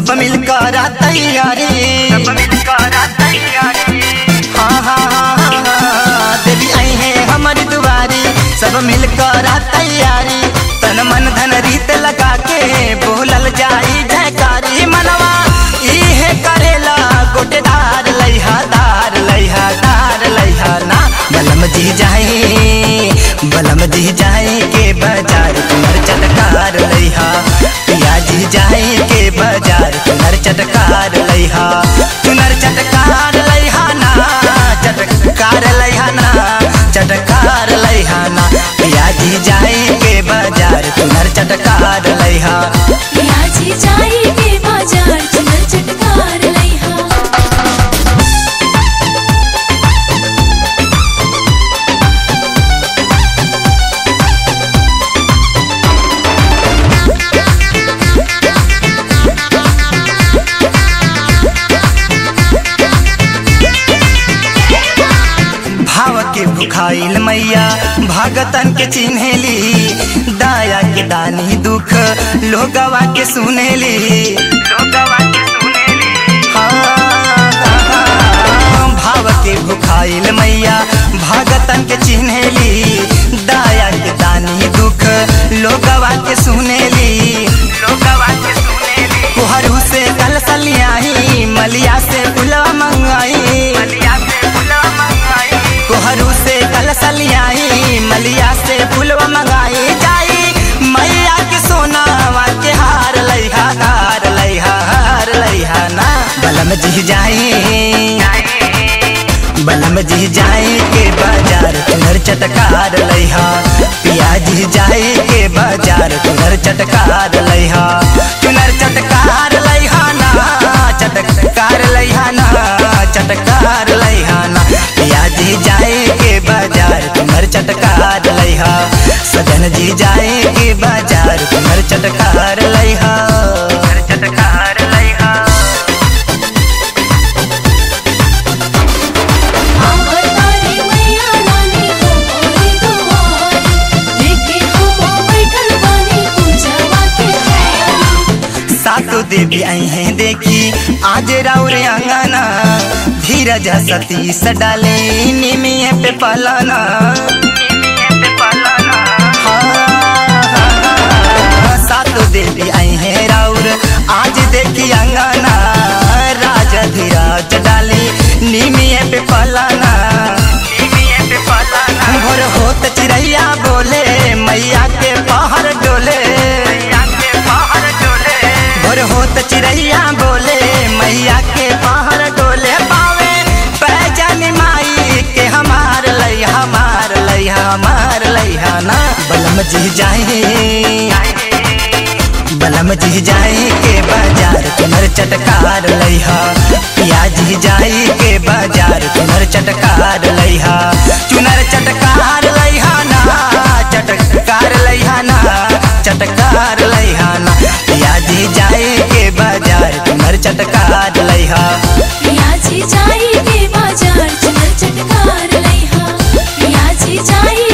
सब मिलकर तैयारी सब मिलकर तैयारी हाँ हाँ हाँ हाँ, हाँ देवी आई है हमारी दुआरी सब मिलकर तैयारी तन मन धन रीत लगा के बोलल जाई जयकारी मनवा इहे करेला गोटेदार लैहा दार लैहा दार लैहा ना बलम जी जाए बलम जी जाए के बाजार कुमर चटकार लैहा पिया जी जाए के बाजार कुमर चटकार लैहा कुमर चटकार लैहा ना चटकार लैहा ना चटकार लैहा ना पिया जी जाए के बाजार कुमर चटकार लैहा पियाजी जाई के बाजार चुनर चटकार लइहा भाव के भुखाइल मैया भगतन के चिन्हेली दाया के दानी दुख लोगवा के सुनेली लोगवा के सुनेली हाँ, भाव के भुखाइल मैया भगतन के चिन्हेली दाया के दानी दुख लोगवा के सुनेली लोगवा के सुनेली कुहरू से कल सलियाही मलिया से पुलवा मंगाई मलिया से फुला मंगाई कोहरू से कल सलियाई मलिया से फूलवा मंगाई जाई मैया के सोना के हार लइहा हार लइहा हार लइहा ना बलम जी जाई बलम जी जाए के बाजार तुनर चटकार लइहा पिया जी जाए के बाजार तुनर चटकार लइहा तुनर चटकार लइहा ना चटकार लइहा ना चटकार लइहा ना पिया जी जाए के बाजार तुनर चटकार लइहा सजन जी जाए के बाजार तुनर चटकार लइहा चटकार लइहा आवतारी मैया रानी हो मोरे दुआरी लेके हम बैठल बानी पूजवा के तैयारी सातो देवी आई हैं देखी आज राउर अंगना धीरज सतीश डाले निमिये पे पलाना पे पलाना हाँ, सातो देवी आई हैं राउर आज देखी अंगना राजा धीरज डाले निमिये पे पलाना निमिये पे पलाना भोर होत चिड़ैया बोले मैया के पहाड़ डोले मैया के बाहर डोले भोर होत चिड़ैया बोले मैया के पहाड़ डोले पावे पहचान माई के हमार लई हमार लई हमार लइहा ना बलम जी जाए बलम जी जाए के बाजार कुमर चटकार लइहा पिया जी जाए के बाजार कुमर चटकार लइहा चुनर चटकार लइहा ना चटकार लइहा ना चटकार लइहा ना पिया जी जाए के बाजार कुमर चटकार लइहा पियाजी जाई के बाजार चुनर चटकार लइहा पियाजी जाई